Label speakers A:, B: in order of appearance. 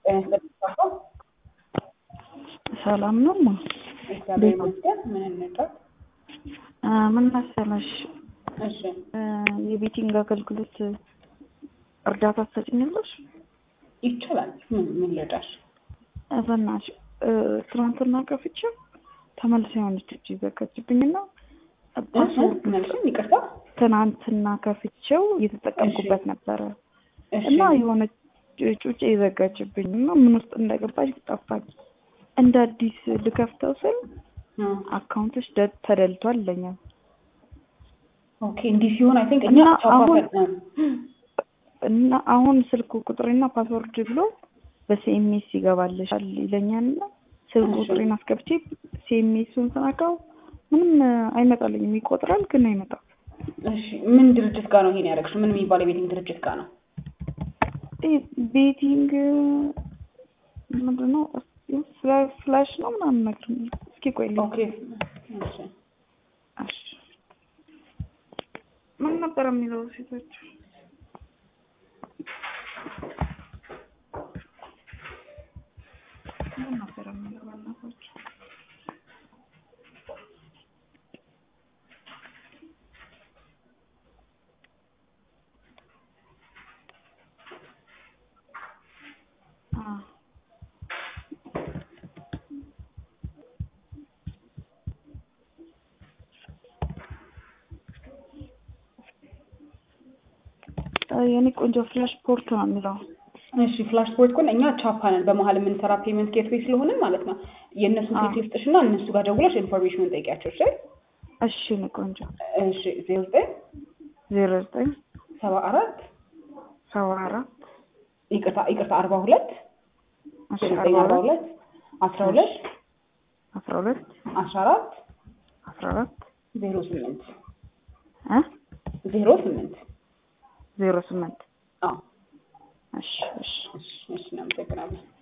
A: ጤና ይስጥልኝ።
B: ሰላም ነው ማ
A: እግዚአብሔር ይመስገን። ምን እንርዳት?
B: ምን መሰለሽ
A: እሺ
B: የቤቲንግ አገልግሎት እርዳታ ትሰጭኛለሽ?
A: ይቻላል። ምን ምን ልርዳሽ?
B: በናትሽ ትናንትና ከፍቼው ተመልሳ የሆነች እጅ ዘጋችብኝና ፓስወርድ
A: መልሱም ይቅርታ።
B: ትናንትና ከፍቼው እየተጠቀምኩበት ነበረ
A: እሺ
B: እና የሆነ ጩጬ የዘጋችብኝ እና ምን ውስጥ እንደገባች ጠፋኝ። እንደ አዲስ ልከፍተው ስል
A: እ
B: አካውንቶች ደ- ተደልቷል ይለኛል።
A: ኦኬ እንዲህ ሲሆን አይ ቲንክ እኛ
B: እና
A: ቻፓ
B: አሁን-
A: ፈጥነን
B: እና አሁን ስልክ ቁጥሬና ፓስወርድ ብሎ በሲኤምኤስ ይገባልሻል ይለኛል እና ስልክ
A: እሺ።
B: ቁጥሬን አስገብቼ ሲኤምኤሱን ስነካው ምንም አይመጣልኝም። ይቆጥራል ግን አይመጣም።
A: እሺ ምን ድርጅት ጋር ነው ይሄን ያደረግሽው? ምን የሚባል የቤቲንግ ድርጅት ጋር ነው?
B: ይሄ ቤቲንግ ምንድን ነው ፍላ- ፍላሽ ነው ምናምን ነገር ነው። እስኪ ቆይ ልይ።
A: ኦኬ እሺ
B: እሺ። ምን ነበር የሚለው ሴቶች ምን ነበር የሚለው በእናታችሁ? አ የኔ ቆንጆ ፍላሽ ፖርት ነው የሚለው።
A: እሺ ፍላሽ ስፖርት ኮን እኛ ቻፓ ነን በመሀል የምንሰራ ፔመንት ጌትዌይ ስለሆንን ማለት ነው። የእነሱን
B: አዎ።
A: ስልክ ልስጥሽና እነሱ ጋር ደውለሽ ኢንፎርሜሽኑን ጠይቂያቸው። እሺ
B: እሺ የኔ ቆንጆ
A: እሺ ዜሮ ዘጠኝ
B: ዜሮ ዘጠኝ
A: ሰባ አራት
B: ሰባ አራት
A: ይቅርታ ይቅርታ አርባ ሁለት
B: እሺ
A: ዜሮ ዘጠኝ
B: አርባ
A: አርባ
B: ሁለት
A: ሁለት አስራ ሁለት
B: አስራ ሁለት
A: አስራ አራት
B: አስራ አራት
A: ዜሮ ስምንት
B: እ
A: ዜሮ ስምንት
B: ዜሮ ስምንት
A: አዎ
B: እሺ እሺ
A: እሺ እሺ እናመሰግናለን።